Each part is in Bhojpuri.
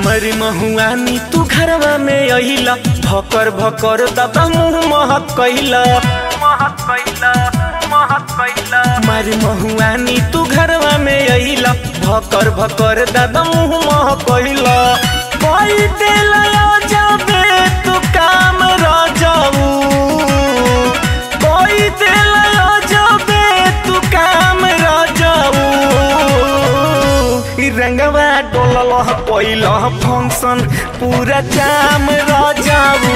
हमर महुआनी तू घरवा में अहिला भकर भकर दादा मुंह महक कैला मार महुआनी तू घरवा में अहिला भकर भकर दादा मुंह महक कैला कोई देला जाबे तू काम रजाऊ कोई देला जाबे तू काम रजाऊ इ रंगवा डोलल पहिल फंक्शन पूरा जाम रजाऊ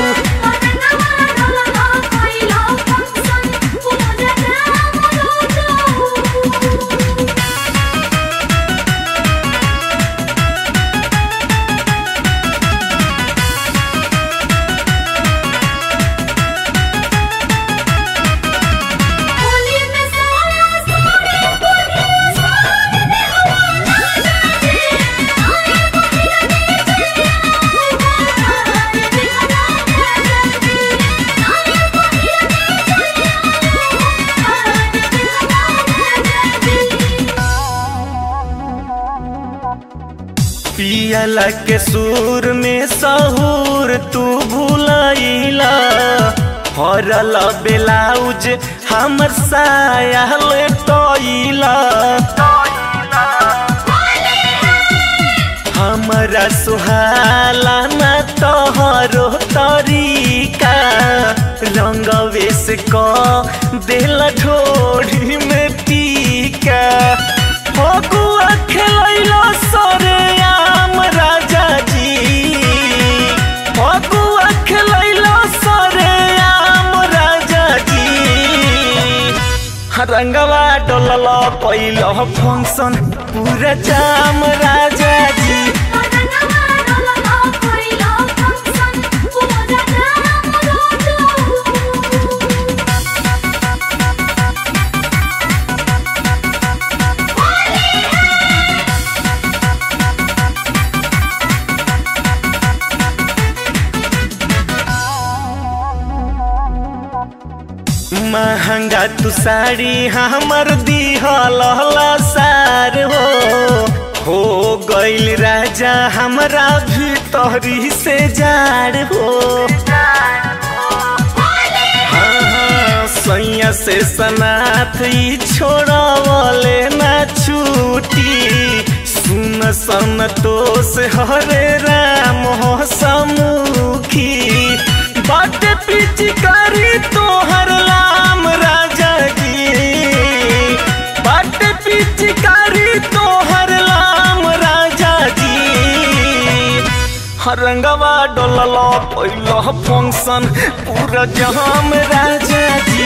पियला के सुर में सहूर तू भूलैला हरल बेलाउज हमर सायल टोइला हमरा सुहाला न तोहरो तरीका रंगवे से क दिल ढोढ़ी में टीका फगुआ खेलैला सरे आम राजा जी फगुआ खेलैला सरे आम राजा जी रंगवा डोलल पहिल फंक्शन पूरा जाम राजा जी महंगा तू साड़ी हमर दिहल सार हो हो गइल राजा हमरा भीतरी से जाड़ हो हाँ, सैया से सनाथ ई छोड़वले ना छूटी सुन सन तो से हरे राम हो समुखी बाटे पिचकारी तोहर लाम राजा जी बाटे पिचकारी तोहर लाम राजा जी रंगवा डोलल पहिल फंक्शन पूरा जहाम राजा जी